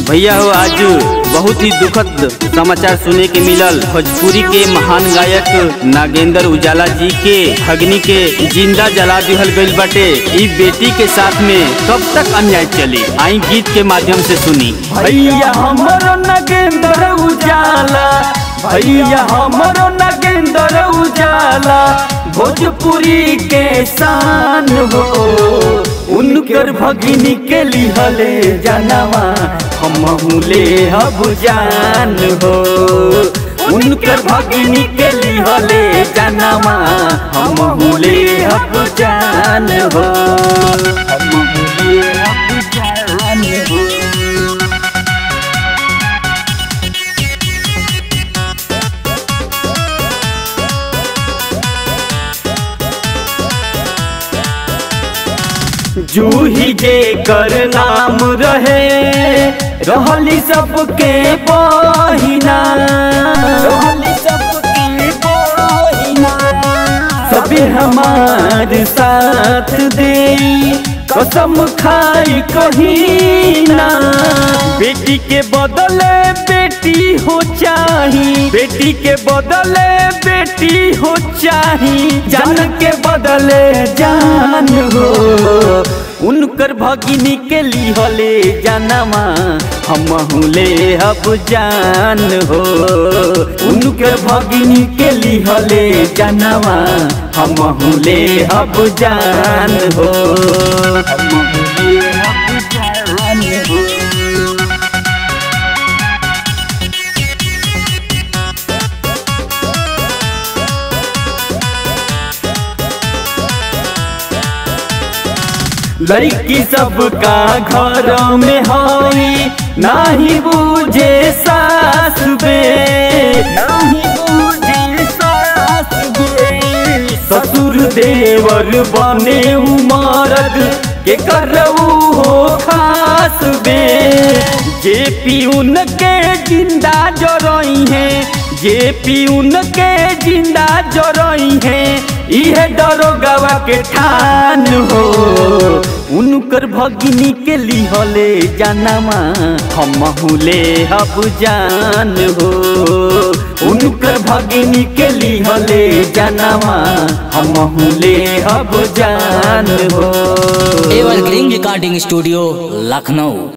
भैया हो आज बहुत ही दुखद समाचार सुने के मिलल भोजपुरी के महान गायक नागेंद्र उजाला जी के अग्नि के जिंदा जला दिहल गईल बाटे ई बेटी के साथ में कब तक अन्याय चली आई गीत के माध्यम से सुनी भैया हमरो नगेंद्र उजाला भैया हमरो नगेंद्र उजाला भोजपुरी के शान हो उनकर भगिनी के लिहले जानवा हम ले हब जान हो उनकर भगिनी के लिहले जानवा हम ले हब जान हो हम ले हब जान हो जूही जे कर नाम रहे रहली सबके बहिना रहली सबके बहिना सभी हमार साथ दे कसम खाई कहीना बेटी के बदले बेटी हो चाही बेटी के बदले बेटी हो चाही जान के बदले जान हो उनकर भगिनी के लिहले जानवा हम ले अब जान हो उनकर भगिनी के लिहले जानवा हम ले अब जान हो हम ले अब जान हो लड़की सबका घर में हई नाही बूझे सास बे नाही बूझे सास बे ससुर देवर बने उमरद के करऊ हो खास बे जे पीउन के जिंदा जरई है जे पीउन के जिंदा जरई है इहे दरोगवा के ठान हो उनकर भगिनी के लिहले जानवा हम ले हब जान हो उनकर भगिनी के लिहले जानवा हम ले हब जान हो एवरग्रीन रिकॉर्डिंग स्टूडियो लखनऊ